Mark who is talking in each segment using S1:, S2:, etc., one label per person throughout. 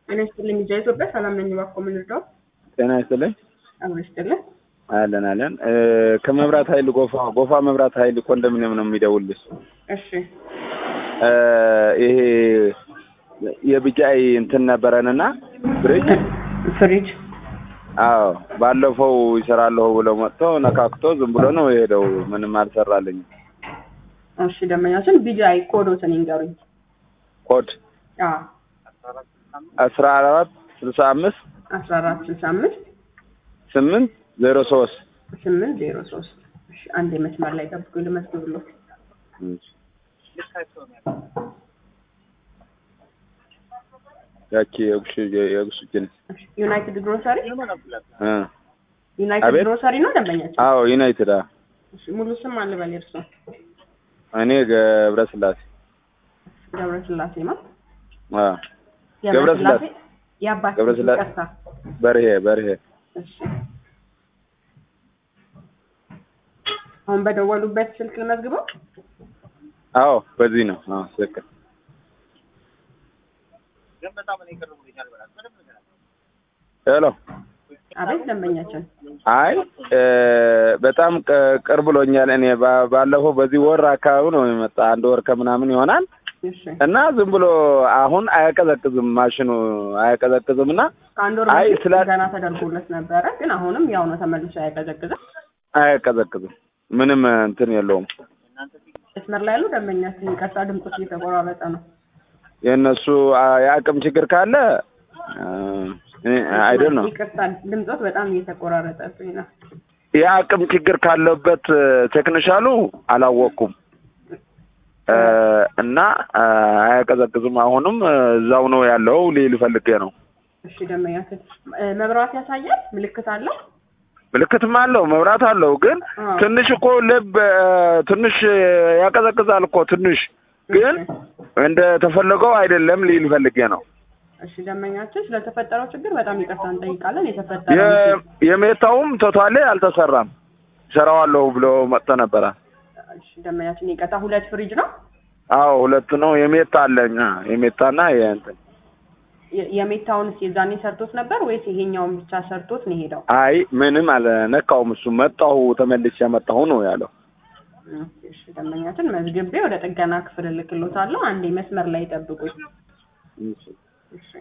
S1: ጤና ይስጥልኝ ሚዲያ ኢትዮጵያ ሰላም ነኝ። እባክዎ ምን ልርዳው?
S2: ጤና ይስጥልኝ።
S1: አብሮ ይስጥልኝ።
S2: አለን አለን። ከመብራት ኃይል ጎፋ ጎፋ መብራት ኃይል ኮንዶሚኒየም ነው የሚደውልልሽ።
S1: እሺ
S2: ይሄ የቢጃይ እንትን ነበረንና ፍሪጅ
S1: ፍሪጅ
S2: አዎ ባለፈው ይሰራለሁ ብለው መጥቶ ነካክቶ ዝም ብሎ ነው የሄደው። ምንም አልሰራልኝም።
S1: እሺ ደንበኛችን ቢጃይ ኮዶትን ይንገሩኝ።
S2: ኮድ
S1: አዎ
S2: አስራ አራት ስልሳ አምስት
S1: አስራ አራት ስልሳ አምስት
S2: ስምንት ዜሮ ሶስት
S1: ስምንት ዜሮ ሶስት እሺ አንድ መስመር ላይ ጠብቁኝ ልመዝግብልዎ።
S2: ያቺ የጉሽ የጉሽችን
S1: እሺ ዩናይትድ ግሮሰሪ
S2: እ
S1: ዩናይትድ
S2: አቤት?
S1: ግሮሰሪ ነው ደንበኛችን?
S2: አዎ ዩናይትድ አ
S1: እሺ ሙሉ ስም አልበል እርሶ?
S2: እኔ ገብረ ስላሴ
S1: ገብረ ስላሴ ነው።
S2: አ ገብረ ስላሴ
S1: የአባት
S2: ገብረ ስላሴ
S1: ይቅርታ።
S2: በርሄ በርሄ
S1: እሺ አሁን በደወሉበት ስልክ ልመዝግበው?
S2: አዎ በዚህ ነው። አዎ ትክክል። ሄሎ
S1: አቤት ደንበኛችን።
S2: አይ እ በጣም ቅ- ቅርብ ብሎኛል። እኔ ባ- ባለፈው በዚህ ወር አካባቢ ነው የመጣ አንድ ወር ከምናምን ይሆናል
S1: እሺ
S2: እና ዝም ብሎ አሁን አያቀዘቅዝም ማሽኑ አያቀዘቅዝም እና
S1: ከአንድ ወር
S2: አይ
S1: በፊት
S2: ስላ-
S1: ገና ተደርጎለት ነበረ፣ ግን አሁንም ያው ነው ተመልሶ አያቀዘቅዝም።
S2: አያቀዘቅዝም ምንም እንትን የለውም።
S1: መስመር ላይ ያሉ ደንበኛችን ይቅርታ፣ ድምፆች እየተቆራረጠ ነው።
S2: የእነሱ አ- የአቅም ችግር ካለ አይደል ነው
S1: ይቅርታ፣ ድምፆት በጣም እየተቆራረጠብኝ ነው።
S2: የአቅም ችግር ካለበት ቴክኒሻሉ አላወቅኩም እ እና አ፣ አያቀዘቅዝም። አሁንም እዛው ነው ያለው ሊል ፈልጌ ነው።
S1: እሺ ደንበኛችን እ፣ መብራት ያሳያል፣ ምልክት አለው።
S2: ምልክትም አለው መብራት አለው፣ ግን
S1: አዎ።
S2: ትንሽ እኮ ልብ እ፣ ትንሽ ያቀዘቅዛል እኮ ትንሽ፣ ግን እንደ ተፈለገው አይደለም ሊል ፈልጌ ነው።
S1: እሺ ደንበኛችን ስለተፈጠረው ችግር በጣም ይቅርታ እንጠይቃለን። የተፈጠረው
S2: የ- የሜታውም ቶታሌ አልተሰራም። ሰራዋለሁ ብሎ መጥቶ ነበረ።
S1: እሺ ደንበኛችን ይቅርታ፣ ሁለት ፍሪጅ ነው
S2: አዎ ሁለት ነው። የሜታ አለኝ አ፣ የሜታና የእንትን
S1: የ- የሜታውንስ የዛኔ ሰርቶት ነበር ወይስ ይሄኛውን ብቻ ሰርቶት ነው የሄደው?
S2: አይ ምንም አልነካውም። እሱ መጣሁ ተመልሼ መጣሁ ነው ያለው።
S1: እሺ ደንበኛችን መዝግቤ ወደ ጥገና ክፍል እልክሎታለሁ። አንዴ መስመር ላይ ጠብቁኝ። እሺ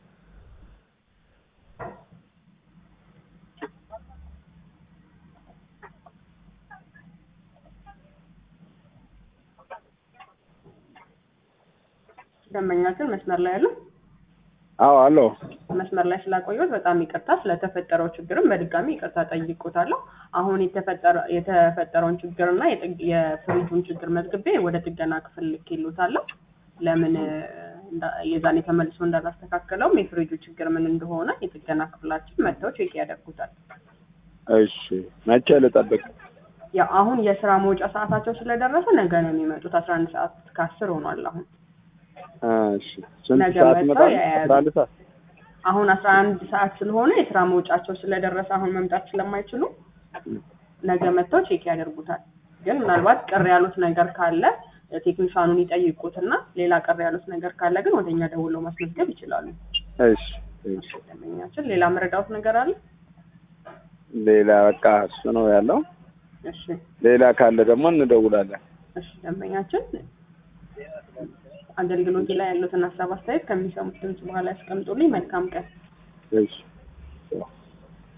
S1: ደንበኛችን መስመር ላይ ያሉ
S2: አዎ አለው።
S1: መስመር ላይ ስላቆየሁት በጣም ይቅርታ። ስለተፈጠረው ችግርም በድጋሚ ይቅርታ ጠይቆታለሁ። አሁን የተፈጠረ የተፈጠረውን ችግርና የጥግ- የፍሪጁን ችግር መዝግቤ ወደ ጥገና ክፍል ልኬሎታለሁ። ለምን እ፣ እንዳ- የዛኔ ተመልሶ እንዳላስተካከለውም የፍሪጁ ችግር ምን እንደሆነ የጥገና ክፍላችን መጥተው ቼክ ያደርጉታል።
S2: እሺ መቼ ልጠብቅ?
S1: ያው አሁን የስራ መውጫ ሰዓታቸው ስለደረሰ ነገ ነው የሚመጡት። አስራ አንድ ሰዓት ከአስር ሆኗል አሁን
S2: እሺ ስንት
S1: ነገ
S2: ሰዓት
S1: መጥተው
S2: ይመጣል?
S1: ያያሉ።
S2: አስራ አንድ ሰዓት
S1: አሁን አስራ አንድ ሰዓት ስለሆነ የስራ መውጫቸው ስለደረሰ አሁን መምጣት ስለማይችሉ ነገ መጥተው ቼክ ያደርጉታል። ግን ምናልባት ቅር ያሉት ነገር ካለ ቴክኒሻኑን ይጠይቁትና ሌላ ቅር ያሉት ነገር ካለ ግን ወደኛ ደውለው ማስመዝገብ ይችላሉ።
S2: እሺ እሺ።
S1: ደንበኛችን ሌላ መረዳት ነገር አለ?
S2: ሌላ በቃ እሱ ነው ያለው።
S1: እሺ
S2: ሌላ ካለ ደግሞ እንደውላለን።
S1: እሺ ደንበኛችን አገልግሎት ላይ ያሉትን ሀሳብ አስተያየት ከሚሰሙት ድምጽ በኋላ ያስቀምጡልኝ። መልካም ቀን።
S2: እሺ